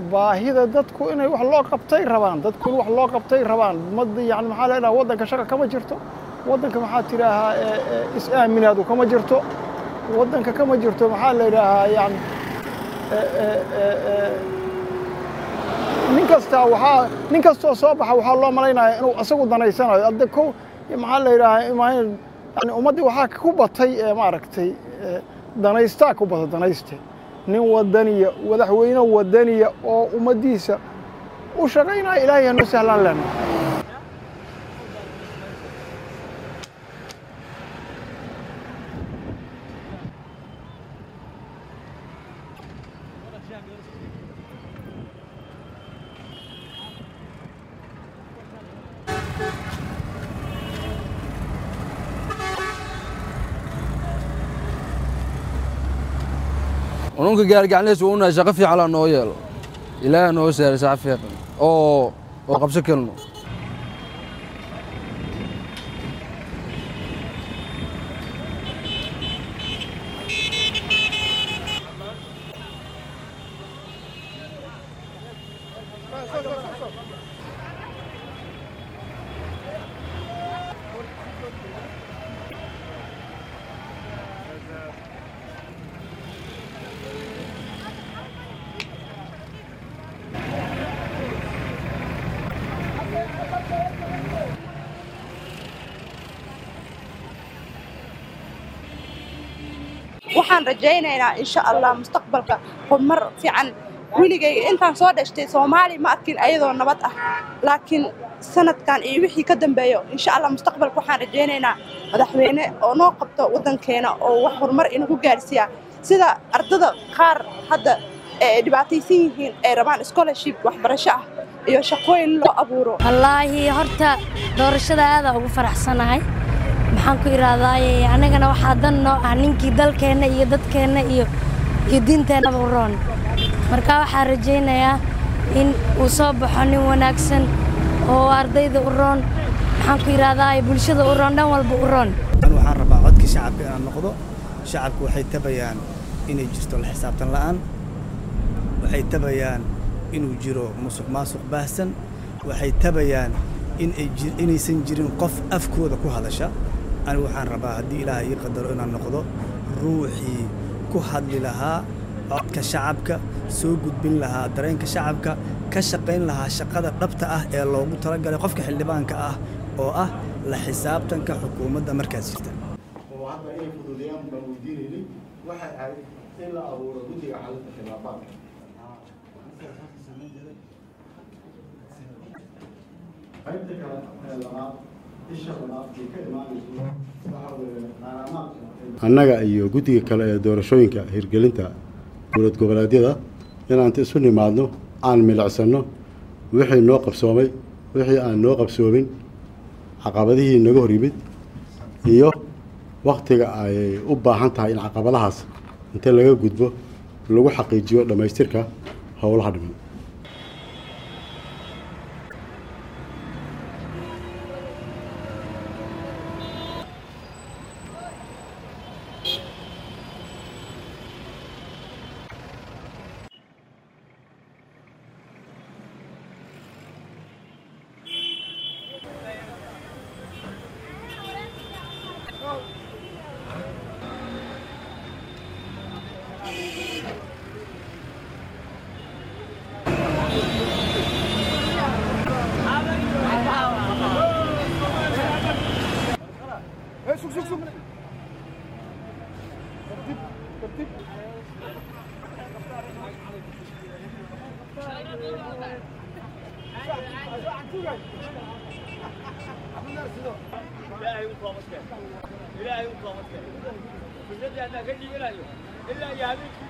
baahida dadku inay wax loo qabtay rabaan dadku in wax loo qabtay rabaan ummadda yani maxaa la idhaha waddanka shaqa kama jirto waddanka maxaa tidhaahaa is-aaminaadu kama jirto waddanka kama jirto maxaa la idhaahaa yani nin kastaa waxaa nin kastoo soo baxa waxaa loo malaynaya inuu isagu danaysanayo adde ko maxaa la yidhaahaa yani ummaddii waxaa ku batay maaragtay danaystaa ku bata danayste nin wadaniya madaxweyne wadaniya oo ummaddiisa u shaqaynaya ilaahay hanoo sahlaan lena ununka gaargacanleys waa unahay shaqo fiican laa noo yeelo ilaaha noo saaray shaqo fiican oo oo qabso kelno waxaan rajaynaynaa insha allah mustaqbalka horumar fiican weligayga intaan soo dhashtay soomaali ma arkin ayadoo nabad ah laakiin sanadkan iyo wixii ka dambeeyo insha allah mustaqbalka waxaan rajaynaynaa madaxweyne oo noo qabto waddankeena oo wax horumar inagu gaarsiiya sida ardada qaar hadda ee dhibaataysan yihiin ay rabaan scholarship waxbarasho ah iyo shaqooyin loo abuuro wallaahi horta doorashada aadaa ugu faraxsanahay maxaan ku idhaahdaaye annagana waxaa dan noo ah ninkii dalkeenna iyo dadkeenna iyo iyo diinteennaba u roon marka waxaa rajaynayaa in uu soo baxo nin wanaagsan oo ardayda u roon maxaan ku idhaahdaaye bulshada u roon dhan walba u roon waxaan rabaa codka shacabka inaan noqdo shacabku waxay tabayaan inay jirto la xisaabtan la'aan waxay tabayaan inuu jiro musuq maasuq baahsan waxay tabayaan inaysan jirin qof afkooda ku hadasha anigu waxaan rabaa haddii ilaaha ii qadaro inaan noqdo ruuxii ku hadli lahaa codka shacabka soo gudbin lahaa dareenka shacabka ka shaqayn lahaa shaqada dhabta ah ee loogu talagalay qofka xildhibaanka ah oo ah la xisaabtanka xukuumadda markaas jirta oo hadda inay fududeeyaan baan weydiinaynay waxay ahayd in la abuuro guddiga xalinta khilaafaadka qaybta kale ee labaad isha labaad ay ka imaanayso waxa weeye qaaramaadka annaga iyo guddiga kale ee doorashooyinka hirgelinta dowlad goboleedyada inaanta isu nimaadno aan milicsanno wixii noo qabsoomay wixii aan noo qabsoomin caqabadihii naga hor yimid iyo wakhtiga ay u baahan tahay in caqabadahaas inta laga gudbo lagu xaqiijiyo dhammaystirka howlaha dhiman ilaahay u toobadkeen ilaahay u toobadkeen ilaa yaa habeenkii